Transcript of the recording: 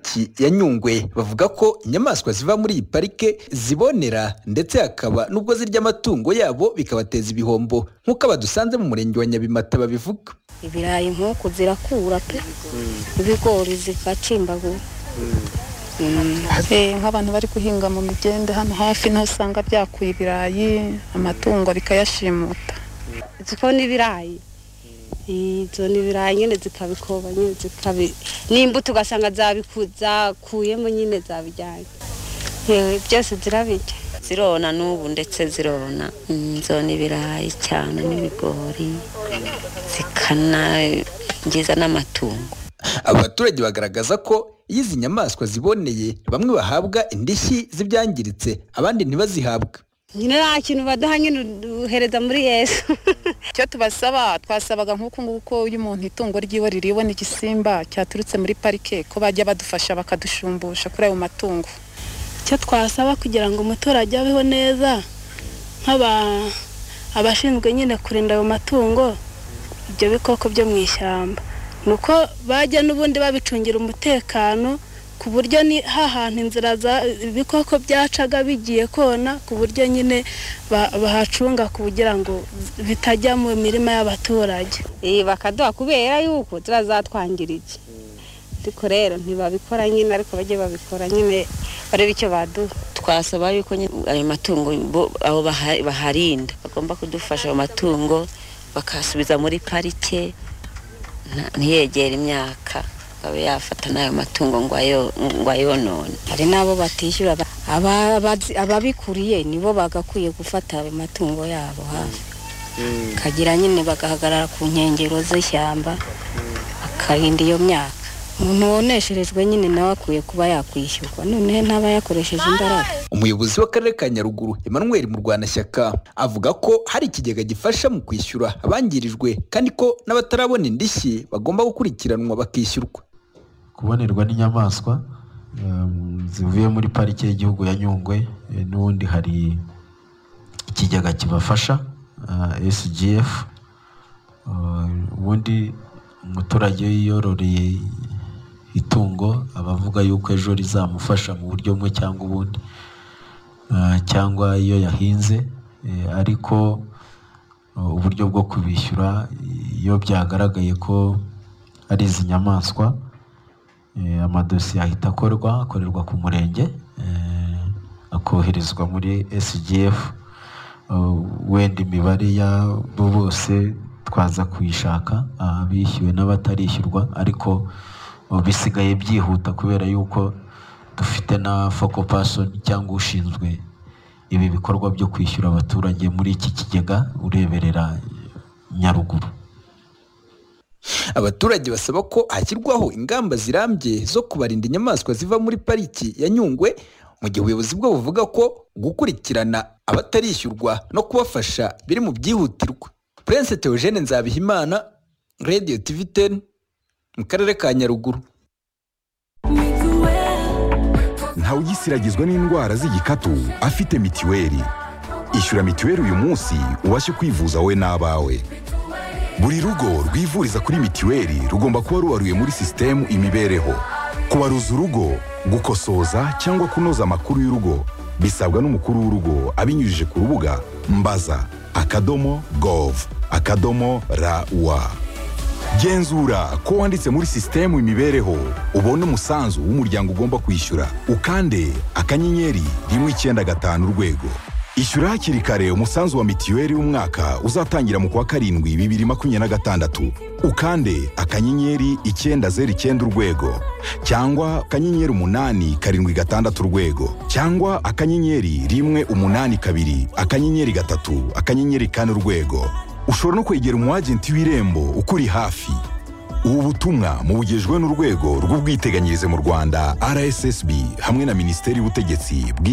pariki ya nyungwe bavuga ko inyamaswa ziva muri iyi parike zibonera ndetse hakaba n'ubwo zirya amatungo yabo bikabateza ibihombo nk'uko abadusanze mu murenge wa nyabimata babivuga ibirayi nk'uku zirakura pe ibigori zigacimbagura nk'abantu bari guhinga mu migende hano hafi niho usanga byakuye ibirayi amatungo bikayashimuta ziko n'ibirayi izo ni ibirayi nyine zikabikoba nyine zikabi n'imbuto ugasanga zakuyemo nyine zabijyanye byose zirabijya zirona n'ubu ndetse zirona inzo n'ibirayi cyane n'ibigori zikanangiza n'amatungo abaturage bagaragaza ko iyo izi nyamaswa ziboneye bamwe bahabwa indishyi z'ibyangiritse abandi ntibazihabwe nyine nta kintu baduha nyine uhereza muri yesu icyo tubasaba twasabaga nk'uku nguku iyo umuntu itungo ry'iwe ririwe n'igisimba cyaturutse muri parike ko bajya badufasha bakadushumbusha kuri ayo matungo icyo twasaba kugira ngo umuturage abeho neza abashinzwe nyine kurinda ayo matungo ibyo bikoko byo mu ishyamba ni uko bajya n'ubundi babicungira umutekano ku buryo ni hahantu inzira ibikoko byacaga bigiye kona ku buryo nyine bahacunga kugira ngo bitajya mu mirima y'abaturage bakaduha kubera yuko turazatwangirije ariko rero ntibabikora nyine ariko bajye babikora nyine barebe icyo baduha twasaba yuko ayo matungo aho baharinda bagomba kudufasha ayo matungo bakasubiza muri parike ntiyegere imyaka abe yafata n'ayo matungo ngo ayonone hari n'abo batishyura ababikuriye nibo bagakwiye gufata ayo matungo yabo hafi kagira nyine bagahagarara ku nkengero z'ishyamba bakarinda iyo myaka umuntu wonesherejwe nyine nawe akwiye kuba yakwishyurwa noneho ntaba yakoresheje imbaraga umuyobozi w'akarere ka nyaruguru emmanuel murwanashyaka avuga ko hari ikigega gifasha mu kwishyura abangirijwe kandi ko n'abatarabona indishyi bagomba gukurikiranwa bakishyurwa kubonerwa n'inyamaswa zivuye muri parike y'igihugu ya nyungwe n'ubundi hari ikigega kibafasha sgf ubundi umuturage yiyororeye itungo aba avuga yuko ejo rizamufasha mu buryo bumwe cyangwa ubundi cyangwa iyo yahinze ariko uburyo bwo kubishyura iyo byagaragaye ko ari izi nyamaswa amadosiye ahita akorwa akorerwa ku murenge akoherezwa muri sgf wenda imibare y'abo bose twaza kuyishaka abishyuwe n'abatarishyurwa ariko bisigaye byihuta kubera yuko dufite na foko pasoni cyangwa ushinzwe ibi bikorwa byo kwishyura abaturage muri iki kigega ureberera nyaruguru abaturage basaba ko hashyirwaho ingamba zirambye zo kubarinda inyamaswa ziva muri pariki ya nyungwe mu gihe ubuyobozi bwo buvuga ko gukurikirana abatarishyurwa no kubafasha biri mu byihutirwa Prince Theogene Nzabihimana Radio TV 10 mu karere ka Nyaruguru ntawe ugisiragizwa n'indwara z'igikatu afite mitiweli ishyura mitiweli uyu munsi ubashe kwivuza wowe n'abawe buri rugo rwivuriza kuri mitiweli rugomba kuba rubaruye muri sisitemu imibereho kubaruza urugo gukosoza cyangwa kunoza amakuru y'urugo bisabwa n'umukuru w'urugo abinyujije ku rubuga mbaza akadomo gov akadomo rawa genzura ko wanditse muri sisitemu imibereho ubone umusanzu w'umuryango ugomba kwishyura ukande akanyenyeri rimwe icyenda gatanu urwego ishyura hakiri kare umusanzu wa mitiweli w'umwaka uzatangira mu kwa karindwi bibiri makumyabiri na gatandatu ukande akanyenyeri icyenda zeru icyenda urwego cyangwa akanyenyeri umunani karindwi gatandatu urwego cyangwa akanyenyeri rimwe umunani kabiri akanyenyeri gatatu akanyenyeri kane urwego ushobora no kwegera umwagenti w'irembo ukuri hafi ubu butumwa mubugejwe n'urwego rw'ubwiteganyirize mu rwanda rssb hamwe na minisiteri y'ubutegetsi